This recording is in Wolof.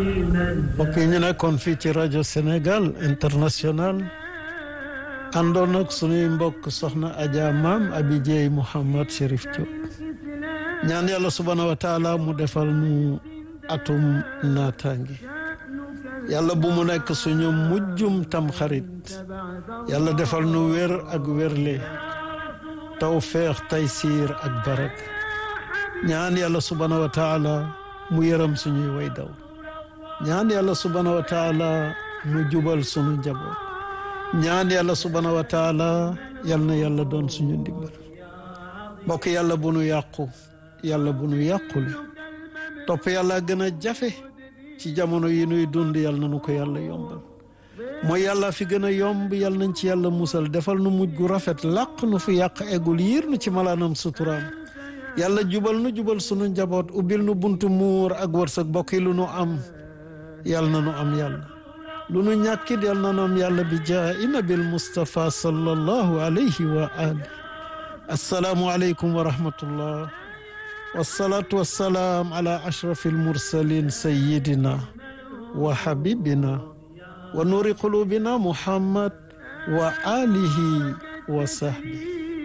mbokk yi ñu nekkoon fii ci rajo Sénégal international àndoon ak sunuy mbokk soxna Adja Maam Abi Dieye Mouhamad Chérif Diop ñaan yàlla subhaanahu wa taala mu defal nu atum naataangi yàlla bu mu nekk suñu mujjum tam xarit yàlla defal nu wér ak wérle tawfeex taysiir ak barak ñaan yàlla subhaanahu wa taala mu yërëm suñuy way daw ñaan yàlla subhaanahu wa taala mu jubal suñu njaboot ñaan yàlla subhaanahu wa taala yal na yàlla doon suñu ndimbal mbokk yàlla bu nu yàqu yàlla bu nu yàqule topp yàlla gën a jafe ci jamono yi nuy dund yàlla na nu ko yàlla yombal mooy yàlla fi gën a yomb yàlla nañ ci yàlla musal defal nu mujj gu rafet làq nu fi yàq eggul yiir nu ci malaanam suturaam yàlla jubal nu jubal sunu njaboot ubbil nu buntu muur ak wërsëg bokk yi lu nu am yàlla na nu am yàlla lu nu ñàkkit yàlla na nu am yàlla bi jaa nabil Mustafa sallallahu alayhi wa ali assalaamu aleykum wa rahmatullah wasalaatu wassalaam ala ashrafi almursalin sayidina wa habibina wa nuuri qulubina muhammad wa alihi wa sahbi